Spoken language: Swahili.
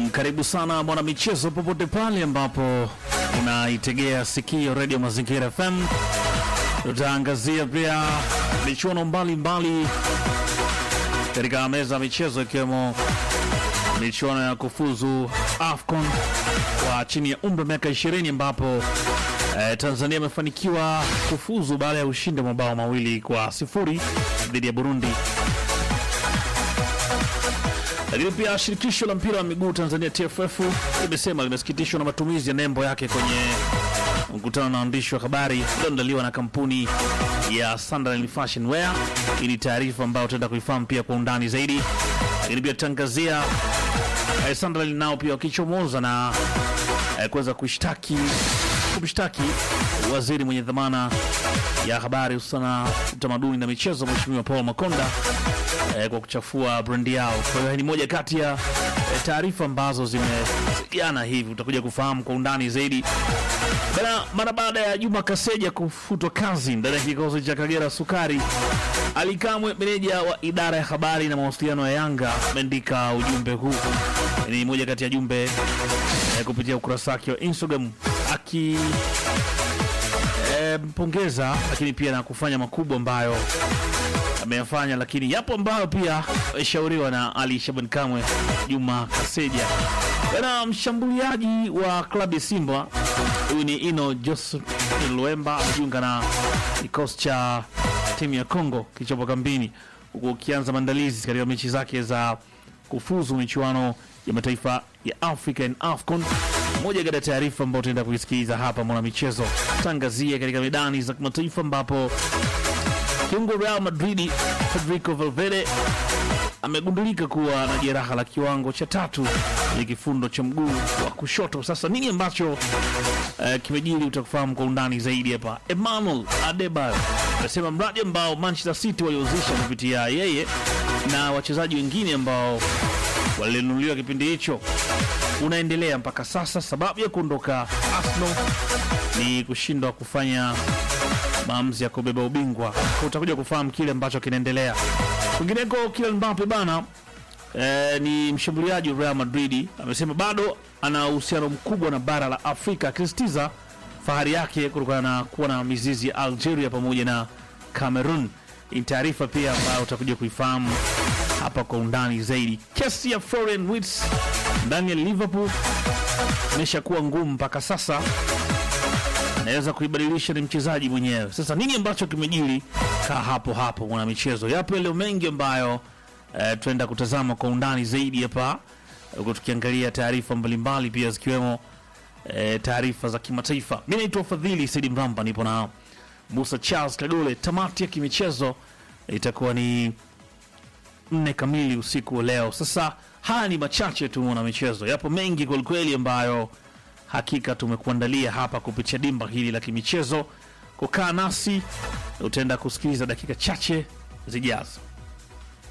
Naam, karibu sana mwana michezo popote pale ambapo unaitegea sikio Radio Mazingira FM. Tutaangazia pia michuano mbalimbali katika meza ya michezo ikiwemo michuano ya kufuzu AFCON kwa chini ya umri wa miaka 20 ambapo eh, Tanzania imefanikiwa kufuzu baada ya ushindi wa mabao mawili kwa sifuri dhidi ya Burundi lakini pia shirikisho la mpira wa miguu Tanzania TFF limesema limesikitishwa na matumizi ya nembo yake kwenye mkutano na waandishi wa habari ulioandaliwa na kampuni ya Sunderland Fashion Wear. Hii ni taarifa ambayo tutaenda kuifahamu pia kwa undani zaidi, lakini pia tutangazia eh, Sunderland nao pia wakichomoza na eh, kuweza kushtaki kumshtaki waziri mwenye dhamana ya habari hususana utamaduni na michezo Mheshimiwa Paul Makonda eh, kwa kuchafua brandi yao. Kwa hiyo ni moja kati ya eh, taarifa ambazo zimesigiana hivi, utakuja kufahamu kwa undani zaidi bana. Mara baada ya Juma Kaseja kufutwa kazi ndani ya kikosi cha Kagera Sukari, Ali Kamwe, meneja wa idara ya habari na mawasiliano ya Yanga, ameandika ujumbe huu. Ni moja kati ya jumbe eh, kupitia ukurasa wake wa Instagram aki eh, mpongeza lakini pia na kufanya makubwa ambayo ameyafanya, lakini yapo ambayo pia ameshauriwa na Ali Shaban Kamwe, Juma Kaseja. Bana, mshambuliaji wa klabu ya Simba huyu ni Ino Joseph Luemba amejiunga na kikosi cha timu ya Kongo kilichopo kambini, huku ukianza maandalizi katika mechi zake za kufuzu michuano ya mataifa ya Africa and AFCON. Moja kati ya taarifa ambayo tutaenda kuisikiliza hapa mwana michezo, tangazia katika medani za kimataifa ambapo kiungo Real Madrid Federico Valverde amegundulika kuwa na jeraha la kiwango cha tatu ya kifundo cha mguu wa kushoto. Sasa nini ambacho eh, kimejiri utakufahamu kwa undani zaidi hapa. Emmanuel Adebayo anasema mradi ambao Manchester City waliouzisha kupitia yeye na wachezaji wengine ambao walinunuliwa kipindi hicho unaendelea mpaka sasa. Sababu ya kuondoka Arsenal ni kushindwa kufanya maamuzi ya kubeba ubingwa. Kwa utakuja kufahamu kile ambacho kinaendelea kwingineko. Kylian Mbappe bana eh, ni mshambuliaji wa Real Madrid amesema bado ana uhusiano mkubwa na bara la Afrika, akisisitiza fahari yake kutokana na kuwa na mizizi ya Algeria pamoja na Cameroon. Ni taarifa pia ambayo utakuja kuifahamu hapa kwa undani zaidi. Kesi ya Florian Wirtz ndani ya Liverpool imeshakuwa ngumu mpaka sasa naweza kuibadilisha ni mchezaji mwenyewe. Sasa nini ambacho kimejiri? Kaa hapo hapo, mwana michezo. Yapo yale mengi ambayo eh, tunaenda kutazama kwa undani zaidi hapa, huku tukiangalia taarifa mbalimbali pia zikiwemo eh, taarifa za kimataifa. Mi naitwa Fadhili Saidi Mramba, nipo na Musa Charles Kagole. Tamati ya kimichezo itakuwa ni nne kamili usiku wa leo. Sasa haya ni machache tu, mwana michezo, yapo mengi kwelikweli ambayo hakika tumekuandalia hapa kupitia dimba hili la kimichezo. Kukaa nasi utaenda kusikiliza dakika chache zijazo.